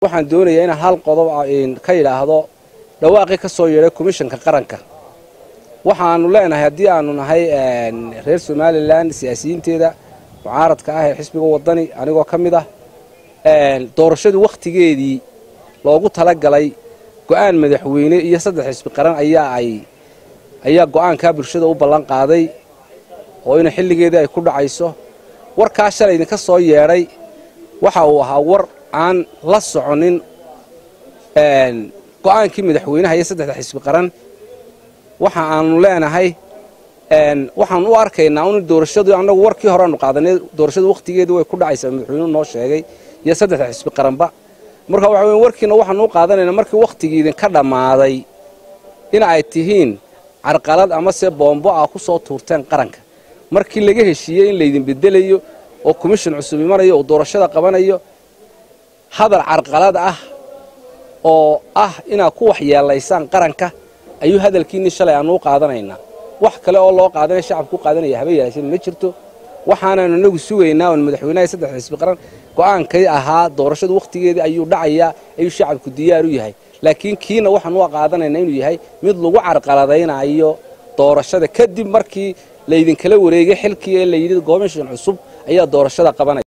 waxaan doonayaa inaan hal qodob ka yidhaahdo dhawaaqii ka soo yeedhay komishanka qaranka waxaanu leenahay haddii aanu nahay reer somalilan siyaasiyiinteeda mucaaradka ah ee xisbiga wadani anigoo ka mid ah doorashadu wakhtigeedii loogu talagalay go'aan madaxweyne iyo saddex xisbi qaran ayaa ay ayaa go'aankaa bulshada u ballan qaaday oo ina xilligeedii ay ku dhacayso warkaa shalay idinka soo yeedhay waxa uu ahaa war aan la soconin go'aankii madaxweynaha iyo saddexda xisbi qaran waxa aanu leenahay waxaan u arkaynaa un doorashadu annagu warkii horeanu qaadanay doorashadu wakhtigeedii way ku dhacaysaa madaxweynuhu noo sheegay iyo saddexda xisbi qaranba marka waxa weya warkiina waxaanu u qaadanaynaa markii wakhtigii idinka dhammaaday in ay tihiin carqalad amase boombo ah ku soo tuurteen qaranka markii laga heshiiyey in laydin bedelayo oo komishin cusub imanayo oo doorashada qabanayo hadal carqalad ah oo ah inaad ku waxyeelaysaan qaranka ayuu hadalkiinii shalay aanu u qaadanaynaa wax kale oo loo qaadanaya shacabku u qaadanaya haba yeelaasheen ma jirto waxaanaanu inagu sugaynaa oon madaxweynaha saddex xisbi qaran go'aankay ahaa doorashadu wakhtigeedii ayuu dhacayaa ayuu shacabku diyaar u yahay laakiin kiina waxaan u qaadanaynaa inuu yahay mid lagu carqaladaynayo doorashada kadib markii laydinkala wareegay xilkii ee layidhi komishin cusub ayaa doorashada qabanaya